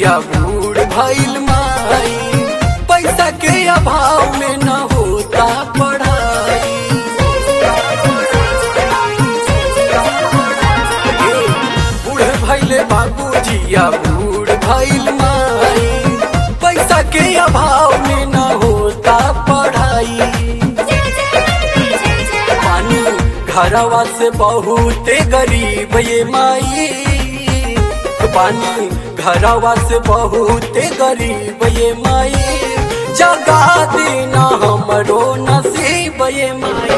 जिया बूढ़ भइल माई पैसा के अभाव में न होता पढ़ाई बूढ़ भइले बाबू जिया बूढ़ भइल माई पैसा के अभाव में न होता पढ़ाई पानी घरवा से बहुते गरीब ये माई पानी घरवा से बहुते गरीब ये माई जगा देना हमरो नसीब ये माई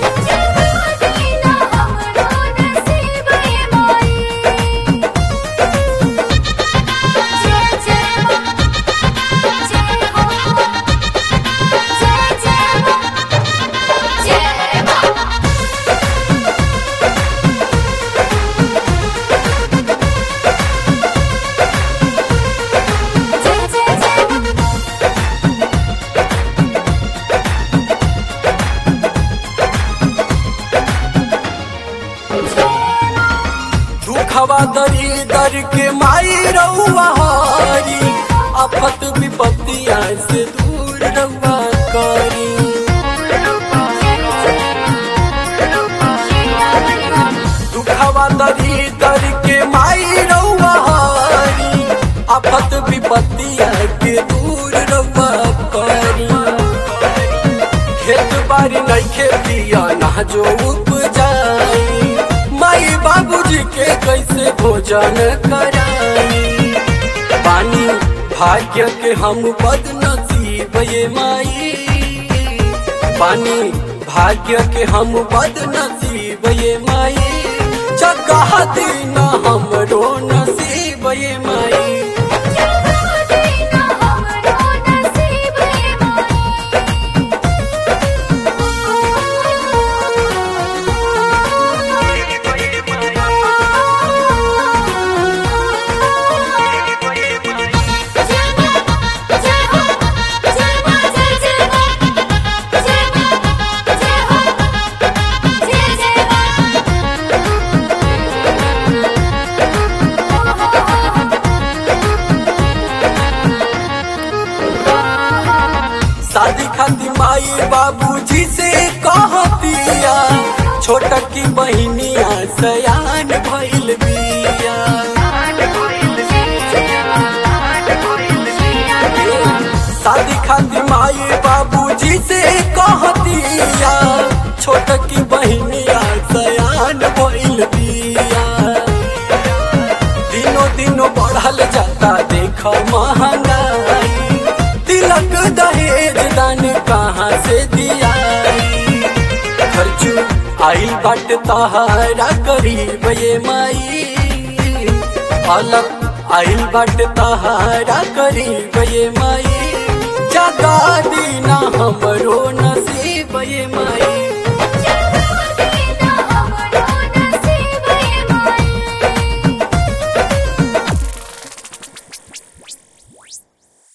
दुखवा दरी दर के माई रउआ हरी आफत विपत्तिया से दूर रउआ करी दुखवा दरी दर के माई रउआ हरी आफत विपत्तिया के दूर रउआ करी खेत बारी नइखे पिया ना जो उपजाई माई बाबूजी के कैसे भोजन कराई पानी भाग्य के हम बदनसीब ये माई पानी भाग्य के हम बदनसीब ये माई जगह देना हमरो नसीब ये माई शादी खाती माई बाबूजी से कहतिया छोटा की बहनिया सयान भइल बिया शादी खाती माई बाबूजी से कहतिया छोटा की बहनिया सयान भइल बिया दिनों दिनों बढ़ल जाता देख महंगाई तिलक दहेज दान कहाँ से दिया खर्चू आइल बाट तहारा करीब ये माई अलग आइल बाट तहारा करीब ये माई जगा दीना हमरो नसीब ये माई